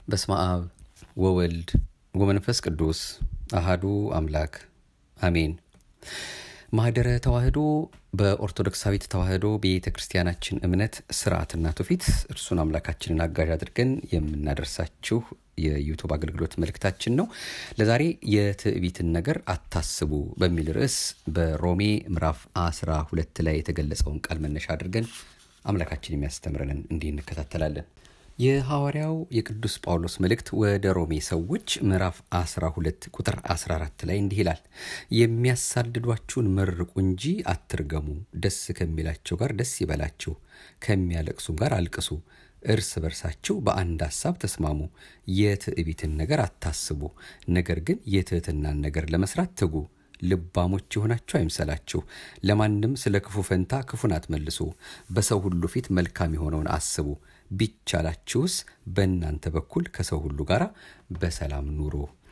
በስመ አብ ወወልድ ወመንፈስ ቅዱስ አሃዱ አምላክ አሜን። ማህደረ ተዋህዶ በኦርቶዶክሳዊት ተዋህዶ ቤተ ክርስቲያናችን እምነት ስርዓትና ትውፊት እርሱን አምላካችንን አጋዥ አድርገን የምናደርሳችሁ የዩቱብ አገልግሎት መልእክታችን ነው። ለዛሬ የትዕቢትን ነገር አታስቡ በሚል ርዕስ በሮሜ ምዕራፍ አስራ ሁለት ላይ የተገለጸውን ቃል መነሻ አድርገን አምላካችን የሚያስተምረንን እንዲህ እንከታተላለን። የሐዋርያው የቅዱስ ጳውሎስ መልእክት ወደ ሮሜ ሰዎች ምዕራፍ 12 ቁጥር 14 ላይ እንዲህ ይላል፣ የሚያሳድዷችሁን መርቁ እንጂ አትርገሙ፣ ደስ ከሚላቸው ጋር ደስ ይበላችሁ፣ ከሚያለቅሱም ጋር አልቅሱ፣ እርስ በርሳችሁ በአንድ ሐሳብ ተስማሙ፣ የትዕቢትን ነገር አታስቡ፣ ነገር ግን የትህትናን ነገር ለመስራት ትጉ። ልባሞች የሆናችሁ አይምሰላችሁ። ለማንም ስለ ክፉ ፈንታ ክፉን አትመልሱ፣ በሰው ሁሉ ፊት መልካም የሆነውን አስቡ። ቢቻላችሁስ በእናንተ በኩል ከሰው ሁሉ ጋር በሰላም ኑሩ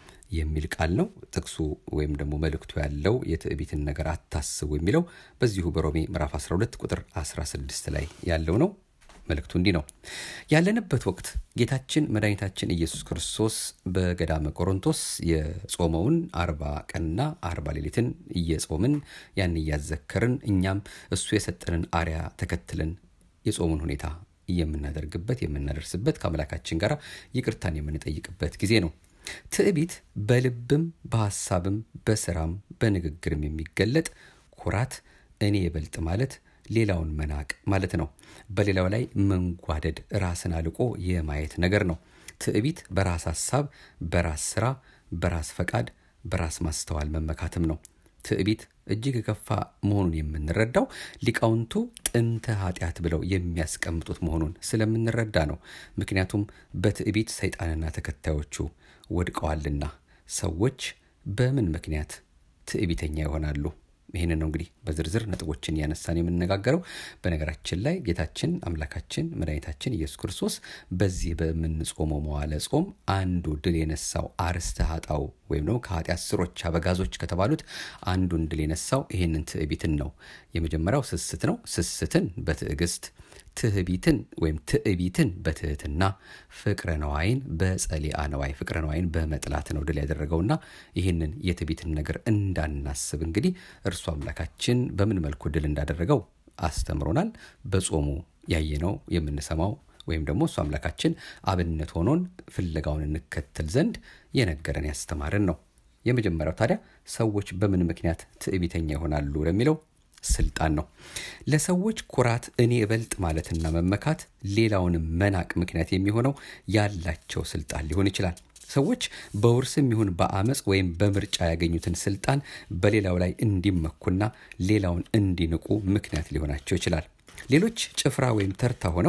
የሚል ቃል ነው። ጥቅሱ ወይም ደግሞ መልእክቱ ያለው የትዕቢትን ነገር አታስቡ የሚለው በዚሁ በሮሜ ምዕራፍ 12 ቁጥር 16 ላይ ያለው ነው። መልእክቱ እንዲህ ነው። ያለንበት ወቅት ጌታችን መድኃኒታችን ኢየሱስ ክርስቶስ በገዳመ ቆሮንቶስ የጾመውን አርባ ቀንና አርባ ሌሊትን እየጾምን ያን እያዘከርን እኛም እሱ የሰጠንን አርያ ተከትለን የጾሙን ሁኔታ የምናደርግበት የምናደርስበት ከአምላካችን ጋር ይቅርታን የምንጠይቅበት ጊዜ ነው። ትዕቢት በልብም በሐሳብም በስራም በንግግርም የሚገለጥ ኩራት፣ እኔ የበልጥ ማለት ሌላውን መናቅ ማለት ነው። በሌላው ላይ መንጓደድ፣ ራስን አልቆ የማየት ነገር ነው። ትዕቢት በራስ ሐሳብ፣ በራስ ስራ፣ በራስ ፈቃድ፣ በራስ ማስተዋል መመካትም ነው። ትዕቢት እጅግ የከፋ መሆኑን የምንረዳው ሊቃውንቱ ጥንተ ኃጢአት ብለው የሚያስቀምጡት መሆኑን ስለምንረዳ ነው። ምክንያቱም በትዕቢት ሰይጣንና ተከታዮቹ ወድቀዋልና። ሰዎች በምን ምክንያት ትዕቢተኛ ይሆናሉ? ይህንን ነው እንግዲህ በዝርዝር ነጥቦችን እያነሳን የምንነጋገረው። በነገራችን ላይ ጌታችን አምላካችን መድኃኒታችን ኢየሱስ ክርስቶስ በዚህ በምንጾመው መዋለ ጾም አንዱ ድል የነሳው አርስተ ኃጣው ወይም ደግሞ ከኃጢአት ስሮች አበጋዞች ከተባሉት አንዱን ድል የነሳው ይህንን ትዕቢትን ነው። የመጀመሪያው ስስት ነው። ስስትን በትዕግስት ትዕቢትን ወይም ትዕቢትን በትህትና ፍቅረ ነዋይን በጸሊአ ነዋይ ፍቅረ ነዋይን በመጥላት ነው ድል ያደረገውና ይህንን የትዕቢትን ነገር እንዳናስብ እንግዲህ እርሱ አምላካችን በምን መልኩ ድል እንዳደረገው አስተምሮናል። በጾሙ ያየነው የምንሰማው ወይም ደግሞ እሱ አምላካችን አብነት ሆኖን ፍለጋውን እንከተል ዘንድ የነገረን ያስተማርን ነው። የመጀመሪያው ታዲያ ሰዎች በምን ምክንያት ትዕቢተኛ ይሆናሉ ለሚለው ስልጣን ነው። ለሰዎች ኩራት እኔ እበልጥ ማለትና መመካት ሌላውንም መናቅ ምክንያት የሚሆነው ያላቸው ስልጣን ሊሆን ይችላል። ሰዎች በውርስም ይሁን በአመፅ ወይም በምርጫ ያገኙትን ስልጣን በሌላው ላይ እንዲመኩና ሌላውን እንዲንቁ ምክንያት ሊሆናቸው ይችላል። ሌሎች ጭፍራ ወይም ተርታ ሆነው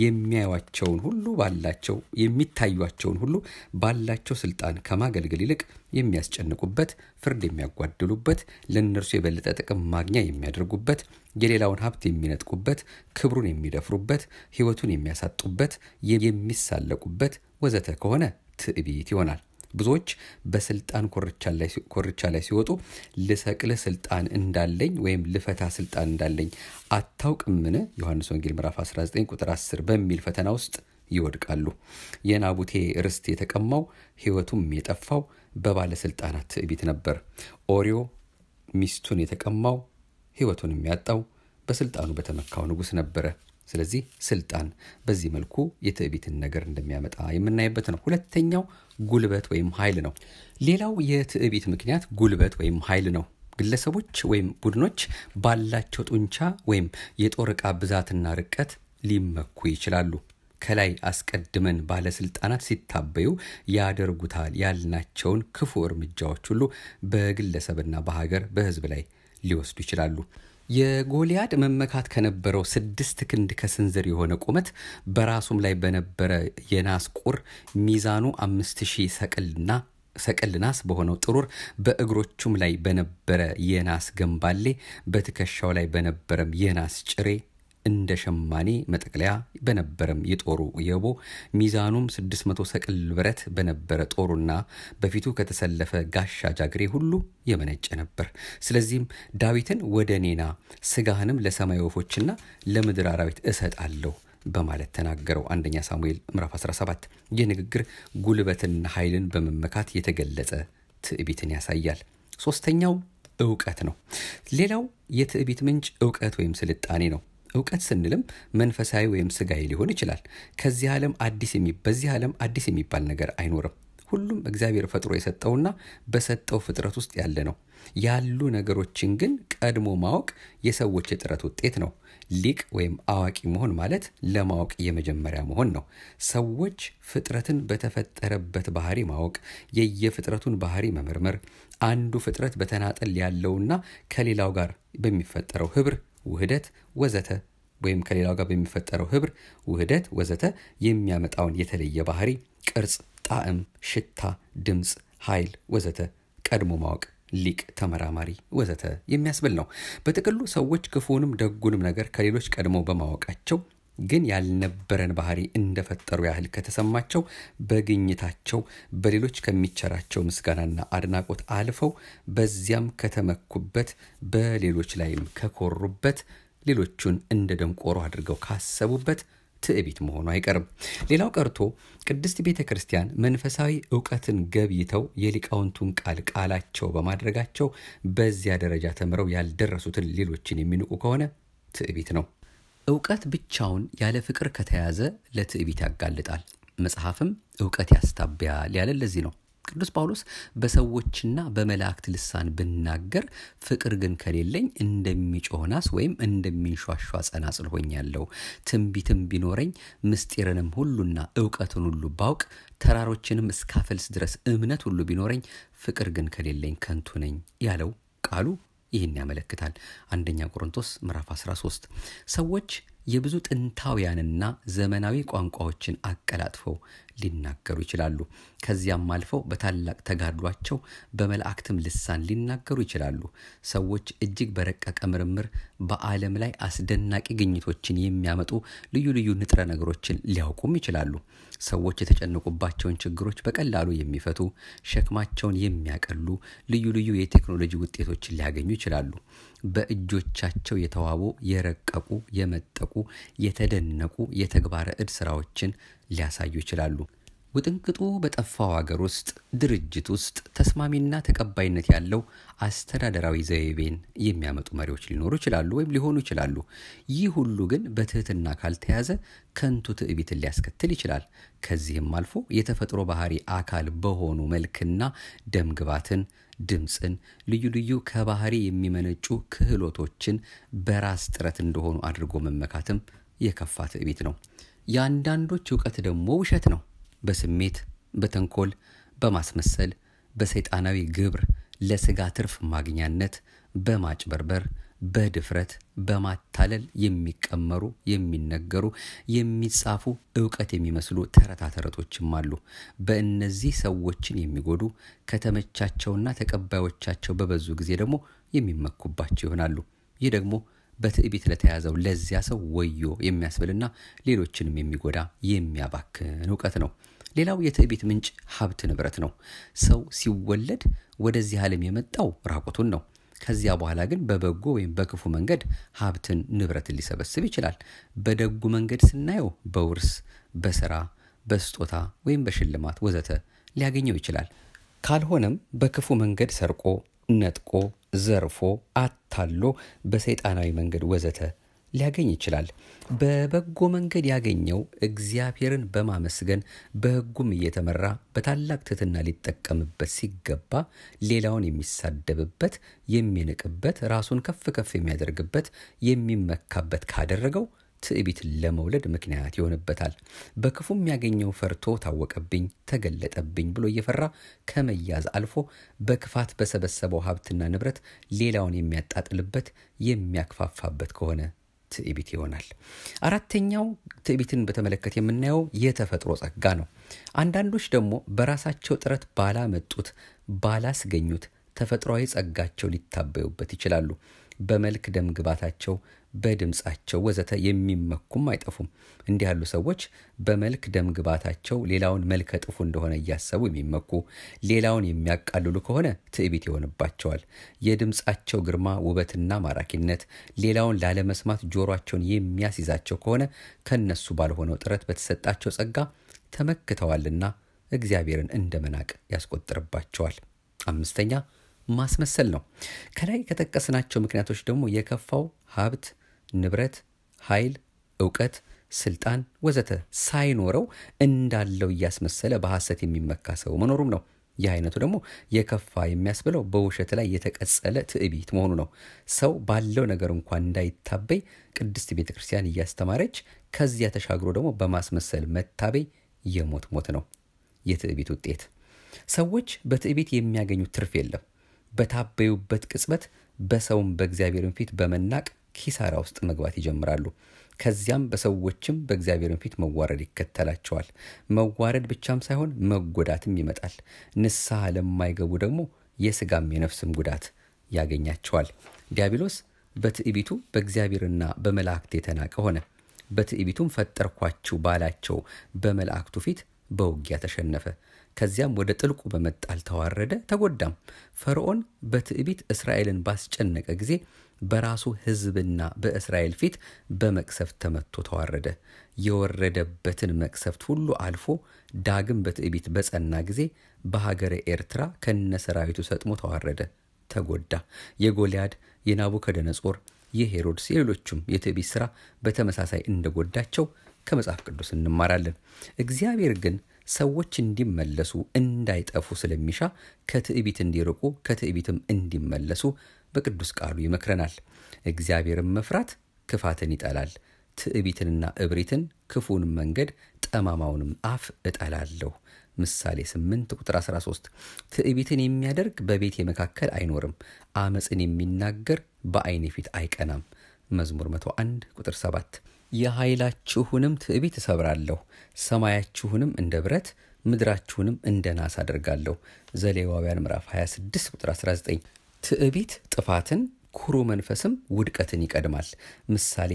የሚያዩቸውን ሁሉ ባላቸው የሚታዩቸውን ሁሉ ባላቸው ስልጣን ከማገልገል ይልቅ የሚያስጨንቁበት፣ ፍርድ የሚያጓድሉበት፣ ለእነርሱ የበለጠ ጥቅም ማግኛ የሚያደርጉበት፣ የሌላውን ሀብት የሚነጥቁበት፣ ክብሩን የሚደፍሩበት፣ ሕይወቱን የሚያሳጡበት፣ የሚሳለቁበት ወዘተ ከሆነ ትዕቢት ይሆናል። ብዙዎች በስልጣን ኮርቻ ላይ ሲወጡ ልሰቅልህ ስልጣን እንዳለኝ ወይም ልፈታ ስልጣን እንዳለኝ አታውቅምን? ዮሐንስ ወንጌል ምዕራፍ 19 ቁጥር 10 በሚል ፈተና ውስጥ ይወድቃሉ። የናቡቴ ርስት የተቀማው ሕይወቱም የጠፋው በባለስልጣናት ትዕቢት ነበር። ኦሪዮ ሚስቱን የተቀማው ሕይወቱን የሚያጣው በስልጣኑ በተመካው ንጉሥ ነበረ። ስለዚህ ስልጣን በዚህ መልኩ የትዕቢትን ነገር እንደሚያመጣ የምናይበት ነው። ሁለተኛው ጉልበት ወይም ኃይል ነው። ሌላው የትዕቢት ምክንያት ጉልበት ወይም ኃይል ነው። ግለሰቦች ወይም ቡድኖች ባላቸው ጡንቻ ወይም የጦር ዕቃ ብዛትና ርቀት ሊመኩ ይችላሉ። ከላይ አስቀድመን ባለስልጣናት ሲታበዩ ያደርጉታል ያልናቸውን ክፉ እርምጃዎች ሁሉ በግለሰብና በሀገር በሕዝብ ላይ ሊወስዱ ይችላሉ። የጎልያድ መመካት ከነበረው ስድስት ክንድ ከስንዝር የሆነ ቁመት በራሱም ላይ በነበረ የናስ ቁር ሚዛኑ አምስት ሺህ ሰቅልና ሰቅል ናስ በሆነው ጥሩር በእግሮቹም ላይ በነበረ የናስ ገንባሌ በትከሻው ላይ በነበረም የናስ ጭሬ እንደ ሸማኔ መጠቅለያ በነበረም የጦሩ የቦ ሚዛኑም 600 ሰቅል ብረት በነበረ ጦሩና በፊቱ ከተሰለፈ ጋሻ ጃግሬ ሁሉ የመነጨ ነበር። ስለዚህም ዳዊትን ወደ እኔና ስጋህንም ለሰማይ ወፎችና ለምድር አራዊት እሰጣለሁ በማለት ተናገረው። አንደኛ ሳሙኤል ምዕራፍ 17 ይህ ንግግር ጉልበትና ኃይልን በመመካት የተገለጸ ትዕቢትን ያሳያል። ሶስተኛው እውቀት ነው። ሌላው የትዕቢት ምንጭ እውቀት ወይም ስልጣኔ ነው። እውቀት ስንልም መንፈሳዊ ወይም ስጋዊ ሊሆን ይችላል። ከዚህ ዓለም አዲስ በዚህ ዓለም አዲስ የሚባል ነገር አይኖርም። ሁሉም እግዚአብሔር ፈጥሮ የሰጠውና በሰጠው ፍጥረት ውስጥ ያለ ነው። ያሉ ነገሮችን ግን ቀድሞ ማወቅ የሰዎች የጥረት ውጤት ነው። ሊቅ ወይም አዋቂ መሆን ማለት ለማወቅ የመጀመሪያ መሆን ነው። ሰዎች ፍጥረትን በተፈጠረበት ባህሪ ማወቅ፣ የየፍጥረቱን ባህሪ መመርመር፣ አንዱ ፍጥረት በተናጠል ያለውና ከሌላው ጋር በሚፈጠረው ህብር፣ ውህደት ወዘተ ወይም ከሌላው ጋር በሚፈጠረው ህብር፣ ውህደት ወዘተ የሚያመጣውን የተለየ ባህሪ፣ ቅርጽ፣ ጣዕም፣ ሽታ፣ ድምፅ፣ ኃይል ወዘተ ቀድሞ ማወቅ ሊቅ፣ ተመራማሪ ወዘተ የሚያስብል ነው። በጥቅሉ ሰዎች ክፉንም ደጉንም ነገር ከሌሎች ቀድመው በማወቃቸው ግን ያልነበረን ባህሪ እንደፈጠሩ ያህል ከተሰማቸው በግኝታቸው በሌሎች ከሚቸራቸው ምስጋናና አድናቆት አልፈው በዚያም ከተመኩበት በሌሎች ላይም ከኮሩበት ሌሎቹን እንደ ደንቆሮ አድርገው ካሰቡበት ትዕቢት መሆኑ አይቀርም። ሌላው ቀርቶ ቅድስት ቤተ ክርስቲያን መንፈሳዊ እውቀትን ገብይተው የሊቃውንቱን ቃል ቃላቸው በማድረጋቸው በዚያ ደረጃ ተምረው ያልደረሱትን ሌሎችን የሚንቁ ከሆነ ትዕቢት ነው። እውቀት ብቻውን ያለ ፍቅር ከተያዘ ለትዕቢት ያጋልጣል። መጽሐፍም እውቀት ያስታብያል ያለ ለዚህ ነው። ቅዱስ ጳውሎስ በሰዎችና በመላእክት ልሳን ብናገር ፍቅር ግን ከሌለኝ እንደሚጮህ ናስ ወይም እንደሚንሿሿ ጸናጽል ሆኛለሁ። ትንቢትም ቢኖረኝ ምስጢርንም ሁሉና እውቀትን ሁሉ ባውቅ ተራሮችንም እስካፈልስ ድረስ እምነት ሁሉ ቢኖረኝ ፍቅር ግን ከሌለኝ ከንቱ ነኝ ያለው ቃሉ ይህን ያመለክታል። አንደኛ ቆሮንቶስ ምዕራፍ 13 ሰዎች የብዙ ጥንታውያንና ዘመናዊ ቋንቋዎችን አቀላጥፈው ሊናገሩ ይችላሉ። ከዚያም አልፈው በታላቅ ተጋድሏቸው በመላእክትም ልሳን ሊናገሩ ይችላሉ። ሰዎች እጅግ በረቀቀ ምርምር በዓለም ላይ አስደናቂ ግኝቶችን የሚያመጡ ልዩ ልዩ ንጥረ ነገሮችን ሊያውቁም ይችላሉ። ሰዎች የተጨነቁባቸውን ችግሮች በቀላሉ የሚፈቱ ሸክማቸውን የሚያቀሉ ልዩ ልዩ የቴክኖሎጂ ውጤቶችን ሊያገኙ ይችላሉ። በእጆቻቸው የተዋቡ የረቀቁ የመጠቁ የተደነቁ የተግባረ እድ ስራዎችን ሊያሳዩ ይችላሉ። ውጥንቅጡ በጠፋው አገር ውስጥ ድርጅት ውስጥ ተስማሚና ተቀባይነት ያለው አስተዳደራዊ ዘይቤን የሚያመጡ መሪዎች ሊኖሩ ይችላሉ ወይም ሊሆኑ ይችላሉ። ይህ ሁሉ ግን በትህትና ካልተያዘ ከንቱ ትዕቢትን ሊያስከትል ይችላል። ከዚህም አልፎ የተፈጥሮ ባህሪ አካል በሆኑ መልክና ደምግባትን ድምፅን፣ ልዩ ልዩ ከባህሪ የሚመነጩ ክህሎቶችን በራስ ጥረት እንደሆኑ አድርጎ መመካትም የከፋ ትዕቢት ነው። የአንዳንዶች እውቀት ደግሞ ውሸት ነው። በስሜት፣ በተንኮል፣ በማስመሰል፣ በሰይጣናዊ ግብር፣ ለስጋ ትርፍ ማግኛነት፣ በማጭበርበር፣ በድፍረት፣ በማታለል የሚቀመሩ የሚነገሩ፣ የሚጻፉ እውቀት የሚመስሉ ተረታ ተረቶችም አሉ። በእነዚህ ሰዎችን የሚጎዱ ከተመቻቸውና ተቀባዮቻቸው በበዙ ጊዜ ደግሞ የሚመኩባቸው ይሆናሉ። ይህ ደግሞ በትዕቢት ለተያዘው ለዚያ ሰው ወዮ የሚያስብልና ሌሎችንም የሚጎዳ የሚያባክን እውቀት ነው። ሌላው የትዕቢት ምንጭ ሀብት ንብረት ነው። ሰው ሲወለድ ወደዚህ ዓለም የመጣው ራቁቱን ነው። ከዚያ በኋላ ግን በበጎ ወይም በክፉ መንገድ ሀብትን ንብረትን ሊሰበስብ ይችላል። በደጉ መንገድ ስናየው በውርስ፣ በስራ፣ በስጦታ ወይም በሽልማት ወዘተ ሊያገኘው ይችላል። ካልሆነም በክፉ መንገድ ሰርቆ፣ ነጥቆ፣ ዘርፎ፣ አታሎ በሰይጣናዊ መንገድ ወዘተ ሊያገኝ ይችላል። በበጎ መንገድ ያገኘው እግዚአብሔርን በማመስገን በሕጉም እየተመራ በታላቅ ትሕትና ሊጠቀምበት ሲገባ ሌላውን የሚሳደብበት፣ የሚንቅበት፣ ራሱን ከፍ ከፍ የሚያደርግበት፣ የሚመካበት ካደረገው ትዕቢትን ለመውለድ ምክንያት ይሆንበታል። በክፉም ያገኘው ፈርቶ ታወቀብኝ፣ ተገለጠብኝ ብሎ እየፈራ ከመያዝ አልፎ በክፋት በሰበሰበው ሀብትና ንብረት ሌላውን የሚያጣጥልበት የሚያክፋፋበት ከሆነ ትዕቢት ይሆናል። አራተኛው ትዕቢትን በተመለከተ የምናየው የተፈጥሮ ጸጋ ነው። አንዳንዶች ደግሞ በራሳቸው ጥረት ባላመጡት ባላስገኙት ተፈጥሯዊ ጸጋቸው ሊታበዩበት ይችላሉ። በመልክ ደም ግባታቸው፣ በድምፃቸው ወዘተ የሚመኩም አይጠፉም። እንዲህ ያሉ ሰዎች በመልክ ደም ግባታቸው ሌላውን መልከ ጥፉ እንደሆነ እያሰቡ የሚመኩ ሌላውን የሚያቃልሉ ከሆነ ትዕቢት ይሆንባቸዋል። የድምፃቸው ግርማ ውበትና ማራኪነት ሌላውን ላለመስማት ጆሯቸውን የሚያስይዛቸው ከሆነ ከነሱ ባልሆነው ጥረት በተሰጣቸው ጸጋ ተመክተዋልና እግዚአብሔርን እንደ መናቅ ያስቆጥርባቸዋል። አምስተኛ ማስመሰል ነው። ከላይ ከጠቀስናቸው ምክንያቶች ደግሞ የከፋው ሀብት፣ ንብረት፣ ኃይል፣ እውቀት፣ ስልጣን ወዘተ ሳይኖረው እንዳለው እያስመሰለ በሐሰት የሚመካ ሰው መኖሩም ነው። ይህ አይነቱ ደግሞ የከፋ የሚያስብለው በውሸት ላይ የተቀጸለ ትዕቢት መሆኑ ነው። ሰው ባለው ነገር እንኳን እንዳይታበይ ቅድስት ቤተ ክርስቲያን እያስተማረች ከዚያ ተሻግሮ ደግሞ በማስመሰል መታበይ የሞት ሞት ነው። የትዕቢት ውጤት ሰዎች በትዕቢት የሚያገኙት ትርፍ የለም። በታበዩበት ቅጽበት በሰውም በእግዚአብሔርን ፊት በመናቅ ኪሳራ ውስጥ መግባት ይጀምራሉ። ከዚያም በሰዎችም በእግዚአብሔርን ፊት መዋረድ ይከተላቸዋል። መዋረድ ብቻም ሳይሆን መጎዳትም ይመጣል። ንስሐ ለማይገቡ ደግሞ የስጋም የነፍስም ጉዳት ያገኛቸዋል። ዲያብሎስ በትዕቢቱ በእግዚአብሔርና በመላእክት የተናቀ ሆነ። በትዕቢቱም ፈጠርኳችሁ ባላቸው በመላእክቱ ፊት በውጊያ ተሸነፈ። ከዚያም ወደ ጥልቁ በመጣል ተዋረደ፣ ተጎዳም። ፈርዖን በትዕቢት እስራኤልን ባስጨነቀ ጊዜ በራሱ ሕዝብና በእስራኤል ፊት በመቅሰፍት ተመቶ ተዋረደ። የወረደበትን መቅሰፍት ሁሉ አልፎ ዳግም በትዕቢት በጸና ጊዜ በሀገረ ኤርትራ ከነሰራዊቱ ሰጥሞ ተዋረደ፣ ተጎዳ። የጎልያድ የናቡከደነጾር የሄሮድስ የሌሎቹም የትዕቢት ሥራ በተመሳሳይ እንደጎዳቸው ከመጽሐፍ ቅዱስ እንማራለን። እግዚአብሔር ግን ሰዎች እንዲመለሱ እንዳይጠፉ ስለሚሻ ከትዕቢት እንዲርቁ ከትዕቢትም እንዲመለሱ በቅዱስ ቃሉ ይመክረናል። እግዚአብሔርን መፍራት ክፋትን ይጠላል፣ ትዕቢትንና እብሪትን፣ ክፉን መንገድ፣ ጠማማውንም አፍ እጠላለሁ። ምሳሌ 8 ቁጥር 13 ትዕቢትን የሚያደርግ በቤቴ መካከል አይኖርም፣ አመፅን የሚናገር በዓይኔ ፊት አይቀናም። መዝሙር 101 ቁጥር 7 የኃይላችሁንም ትዕቢት እሰብራለሁ፣ ሰማያችሁንም እንደ ብረት ምድራችሁንም እንደ ናስ አደርጋለሁ። ዘሌዋውያን ምዕራፍ 26 ቁጥር 19 ትዕቢት ጥፋትን ኩሩ መንፈስም ውድቀትን ይቀድማል። ምሳሌ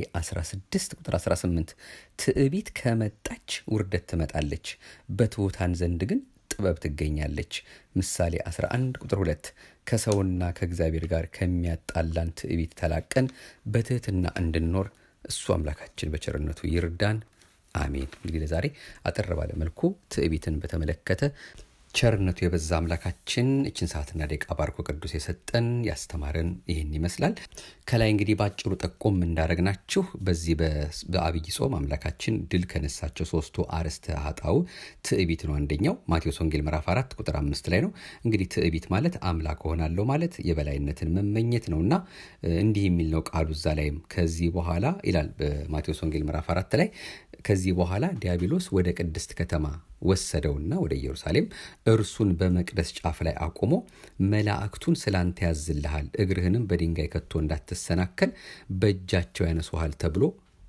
16 ቁጥር 18 ትዕቢት ከመጣች ውርደት ትመጣለች፣ በትሑታን ዘንድ ግን ጥበብ ትገኛለች። ምሳሌ 11 ቁጥር 2 ከሰውና ከእግዚአብሔር ጋር ከሚያጣላን ትዕቢት ተላቀን በትህትና እንድንኖር እሱ አምላካችን በቸርነቱ ይርዳን። አሜን። እንግዲህ ለዛሬ አጠር ባለ መልኩ ትዕቢትን በተመለከተ ቸርነቱ የበዛ አምላካችን እችን ሰዓትና ደቂቃ ባርኮ ቅዱስ የሰጠን ያስተማረን ይህን ይመስላል። ከላይ እንግዲህ በአጭሩ ጠቆም እንዳረግናችሁ በዚህ በአብይ ጾም አምላካችን ድል ከነሳቸው ሶስቱ አርዕስተ ኃጣው ትዕቢት ነው። አንደኛው ማቴዎስ ወንጌል ምዕራፍ አራት ቁጥር አምስት ላይ ነው። እንግዲህ ትዕቢት ማለት አምላክ እሆናለሁ ማለት የበላይነትን መመኘት ነው እና እንዲህ የሚል ነው ቃሉ እዛ ላይም ከዚህ በኋላ ይላል በማቴዎስ ወንጌል ምዕራፍ አራት ላይ ከዚህ በኋላ ዲያብሎስ ወደ ቅድስት ከተማ ወሰደውና ወደ ኢየሩሳሌም እርሱን በመቅደስ ጫፍ ላይ አቁሞ መላእክቱን ስላንተ ያዝልሃል፣ እግርህንም በድንጋይ ከቶ እንዳትሰናከል በእጃቸው ያነሱሃል ተብሎ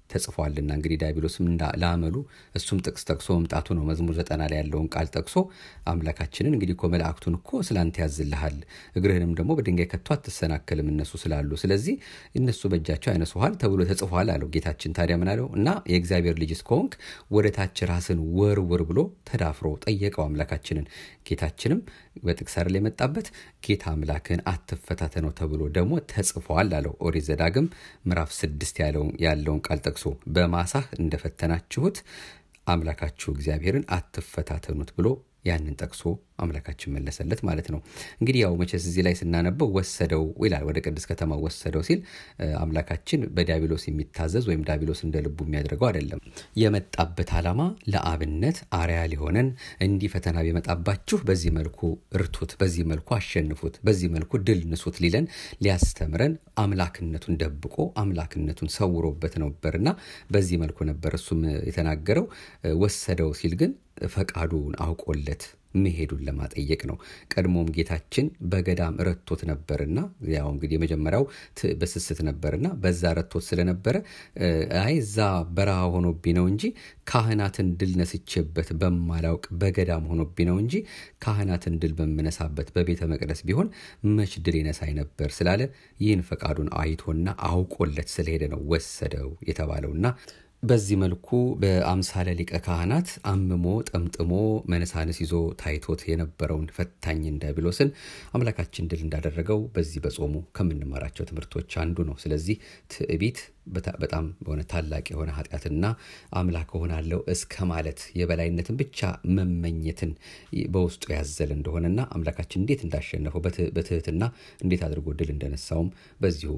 ተጽፏልና እንግዲህ ዲያብሎስም ለአመሉ እሱም ጥቅስ ጠቅሶ መምጣቱ ነው። መዝሙር ዘጠና ላይ ያለውን ቃል ጠቅሶ አምላካችንን እንግዲህ እኮ መላእክቱን እኮ ስላንተ ያዝልሃል እግርህንም ደግሞ በድንጋይ ከቶ አትሰናከልም እነሱ ስላሉ፣ ስለዚህ እነሱ በእጃቸው ያነሱሃል ተብሎ ተጽፏል አለው ጌታችን። ታዲያ ምን አለው እና የእግዚአብሔር ልጅ እስከሆንክ ወደ ታች ራስን ወርውር ብሎ ተዳፍሮ ጠየቀው አምላካችንን። ጌታችንም በጥቅስ አይደል የመጣበት ጌታ አምላክህን አትፈታተነው ተብሎ ደግሞ ተጽፏል አለው። ኦሪት ዘዳግም ምዕራፍ ስድስት ያለውን ቃል ጠቅሶ በማሳህ እንደፈተናችሁት አምላካችሁ እግዚአብሔርን አትፈታተኑት ብሎ ያንን ጠቅሶ አምላካችን መለሰለት ማለት ነው። እንግዲህ ያው መቼስ እዚህ ላይ ስናነበው ወሰደው ይላል። ወደ ቅድስት ከተማ ወሰደው ሲል አምላካችን በዲያብሎስ የሚታዘዝ ወይም ዲያብሎስ እንደ ልቡ የሚያደርገው አይደለም። የመጣበት ዓላማ ለአብነት አርያ ሊሆነን እንዲህ ፈተና ቢመጣባችሁ በዚህ መልኩ እርቱት፣ በዚህ መልኩ አሸንፉት፣ በዚህ መልኩ ድል ንሱት ሊለን ሊያስተምረን አምላክነቱን ደብቆ አምላክነቱን ሰውሮበት ነበርና በዚህ መልኩ ነበር እሱም የተናገረው። ወሰደው ሲል ግን ፈቃዱን አውቆለት መሄዱን ለማጠየቅ ነው። ቀድሞም ጌታችን በገዳም ረቶት ነበርና ያው እንግዲህ የመጀመሪያው በስስት ነበርና በዛ ረቶት ስለነበረ አይ እዛ በረሃ ሆኖብኝ ነው እንጂ ካህናትን ድል ነስቼበት በማላውቅ በገዳም ሆኖብኝ ነው እንጂ ካህናትን ድል በምነሳበት በቤተ መቅደስ ቢሆን መች ድል ይነሳኝ ነበር ስላለ ይህን ፈቃዱን አይቶና አውቆለት ስለሄደ ነው ወሰደው የተባለውና በዚህ መልኩ በአምሳለ ሊቀ ካህናት አምሞ ጠምጥሞ መነሳንስ ይዞ ታይቶት የነበረውን ፈታኝ ዲያብሎስን አምላካችን ድል እንዳደረገው በዚህ በጾሙ ከምንማራቸው ትምህርቶች አንዱ ነው። ስለዚህ ትዕቢት በጣም በሆነ ታላቅ የሆነ ኃጢአትና አምላክ እሆናለሁ እስከ ማለት የበላይነትን ብቻ መመኘትን በውስጡ ያዘለ እንደሆነና አምላካችን እንዴት እንዳሸነፈው በትህትና እንዴት አድርጎ ድል እንደነሳውም በዚሁ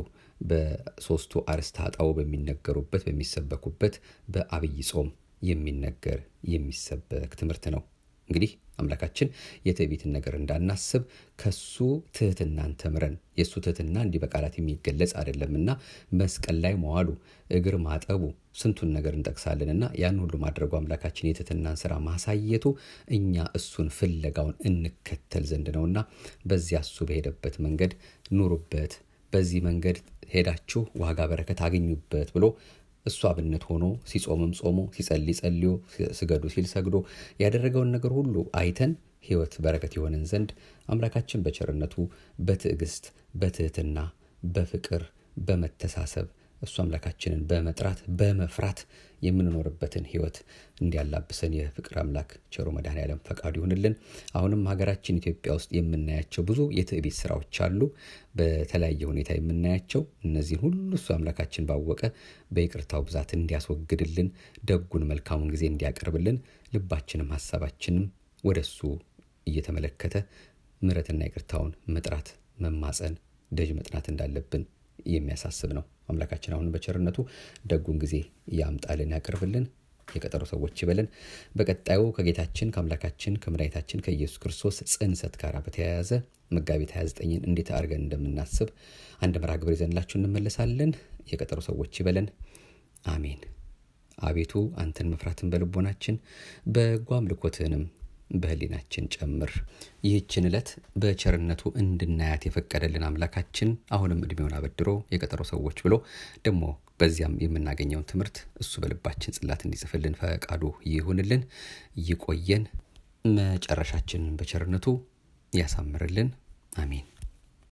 በሶስቱ አርዕስተ ኃጣው በሚነገሩበት በሚሰበኩበት በአብይ ጾም የሚነገር የሚሰበክ ትምህርት ነው። እንግዲህ አምላካችን የትዕቢትን ነገር እንዳናስብ ከሱ ትህትናን ተምረን የእሱ ትህትና እንዲህ በቃላት የሚገለጽ አይደለምና መስቀል ላይ መዋሉ እግር ማጠቡ ስንቱን ነገር እንጠቅሳለንና ያን ሁሉ ማድረጉ አምላካችን የትህትናን ስራ ማሳየቱ እኛ እሱን ፍለጋውን እንከተል ዘንድ ነውና በዚያ እሱ በሄደበት መንገድ ኑሩበት በዚህ መንገድ ሄዳችሁ ዋጋ በረከት አገኙበት ብሎ እሱ አብነት ሆኖ ሲጾምም ጾሞ ሲጸልይ ጸልዮ ስገዱ ሲል ሰግዶ ያደረገውን ነገር ሁሉ አይተን ሕይወት በረከት የሆነን ዘንድ አምላካችን በቸርነቱ በትዕግስት በትህትና በፍቅር በመተሳሰብ እሱ አምላካችንን በመጥራት በመፍራት የምንኖርበትን ሕይወት እንዲያላብሰን የፍቅር አምላክ ቸሮ መድኃኔዓለም ፈቃዱ ይሁንልን። አሁንም ሀገራችን ኢትዮጵያ ውስጥ የምናያቸው ብዙ የትዕቢት ስራዎች አሉ፣ በተለያየ ሁኔታ የምናያቸው እነዚህን ሁሉ እሱ አምላካችን ባወቀ በይቅርታው ብዛት እንዲያስወግድልን፣ ደጉን መልካሙን ጊዜ እንዲያቀርብልን፣ ልባችንም ሀሳባችንም ወደ እሱ እየተመለከተ ምሕረትና ይቅርታውን መጥራት መማፀን ደጅ መጥናት እንዳለብን የሚያሳስብ ነው። አምላካችን አሁን በቸርነቱ ደጉን ጊዜ ያምጣልን ያቅርብልን። የቀጠሮ ሰዎች ይበለን። በቀጣዩ ከጌታችን ከአምላካችን ከመድኃኒታችን ከኢየሱስ ክርስቶስ ጽንሰት ጋር በተያያዘ መጋቢት 29ን እንዴት አድርገን እንደምናስብ አንድ መርሃ ግብር ይዘንላችሁ እንመለሳለን። የቀጠሮ ሰዎች ይበለን። አሜን። አቤቱ አንተን መፍራትን በልቦናችን በጎ አምልኮትህንም በህሊናችን ጨምር። ይህችን ዕለት በቸርነቱ እንድናያት የፈቀደልን አምላካችን አሁንም እድሜውን አበድሮ የቀጠሮ ሰዎች ብሎ ደግሞ በዚያም የምናገኘውን ትምህርት እሱ በልባችን ጽላት እንዲጽፍልን ፈቃዱ ይሁንልን። ይቆየን። መጨረሻችንን በቸርነቱ ያሳምርልን። አሜን።